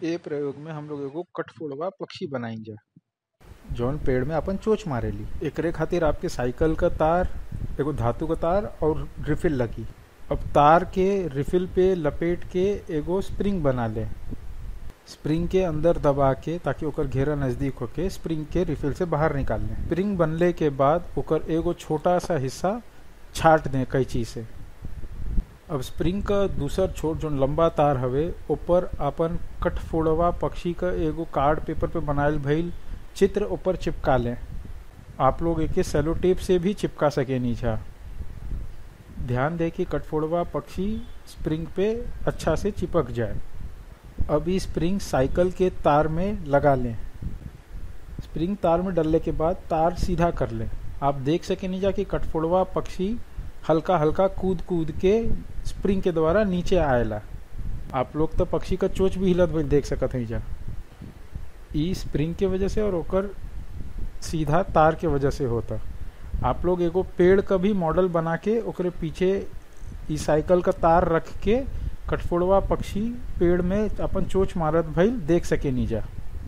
ए प्रयोग में हम लोग एगो कठफोड़वा पक्षी बनाइजा जौन पेड़ में अपन चोच मारेली एकरे खातिर आपके साइकिल का तार एगो धातु का तार और रिफिल लगी अब तार के रिफिल पे लपेट के एगो स्प्रिंग बना ले स्प्रिंग के अंदर दबा के ताकि ओकर घेरा नजदीक होके स्प्रिंग के रिफिल से बाहर निकाल लें स्प्रिंग बनले के बाद ओकर एगो छोटा सा हिस्सा छाट दें कैंची से अब स्प्रिंग का दूसर छोट जो लंबा तार हवे ऊपर अपन कठफोड़वा पक्षी का एगो कार्ड पेपर पे बनायल भइल चित्र ऊपर चिपका लें आप लोग एके सेलो टेप से भी चिपका सके नीचा ध्यान दें कि कठफोड़वा पक्षी स्प्रिंग पे अच्छा से चिपक जाए अब ये स्प्रिंग साइकिल के तार में लगा लें स्प्रिंग तार में डलने के बाद तार सीधा कर लें आप देख सके नीचा कि कठफोड़वा पक्षी हल्का हल्का कूद कूद के स्प्रिंग के द्वारा नीचे आएला आप लोग तो पक्षी का चोच भी हिलत भइल देख सकत हैं जा ई स्प्रिंग के वजह से और ओकर सीधा तार के वजह से होता आप लोग एगो पेड़ का भी मॉडल बना के ओकरे पीछे ई साइकिल का तार रख के कठफोड़वा पक्षी पेड़ में अपन चोच मारत भइल देख सके नीजा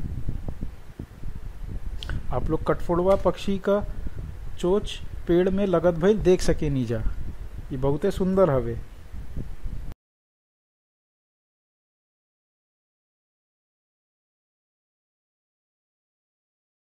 आप लोग कठफोड़वा पक्षी का चोच पेड़ में लगत भइल देख सके नीजा ये बहुते सुंदर हवे